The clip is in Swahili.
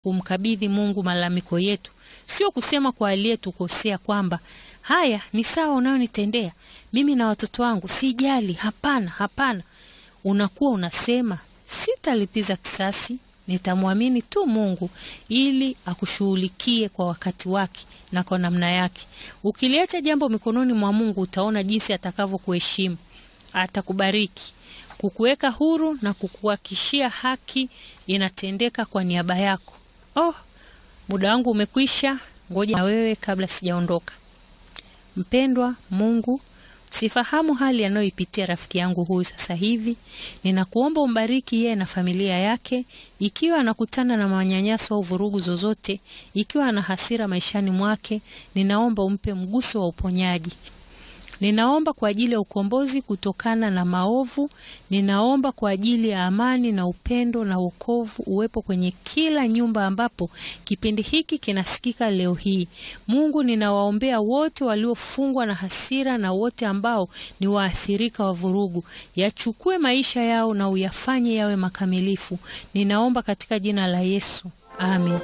kumkabidhi Mungu malalamiko yetu, sio kusema kwa aliyetukosea kwamba haya ni sawa unayonitendea mimi na watoto wangu, sijali. Hapana, hapana. Unakuwa unasema sitalipiza kisasi, nitamwamini tu Mungu ili akushughulikie kwa wakati wake na kwa namna yake. Ukiliacha jambo mikononi mwa Mungu, utaona jinsi atakavyokuheshimu, atakubariki, kukuweka huru na kukuhakishia haki inatendeka kwa niaba yako. Oh, muda wangu umekwisha. Ngoja na wewe kabla sijaondoka. Mpendwa Mungu, sifahamu hali anayoipitia rafiki yangu huyu sasa hivi. Ninakuomba umbariki yeye na familia yake, ikiwa anakutana na manyanyaso au vurugu zozote, ikiwa ana hasira maishani mwake, ninaomba umpe mguso wa uponyaji. Ninaomba kwa ajili ya ukombozi kutokana na maovu. Ninaomba kwa ajili ya amani na upendo na wokovu uwepo kwenye kila nyumba ambapo kipindi hiki kinasikika leo hii. Mungu, ninawaombea wote waliofungwa na hasira na wote ambao ni waathirika wa vurugu. Yachukue maisha yao na uyafanye yawe makamilifu. Ninaomba katika jina la Yesu. Amen.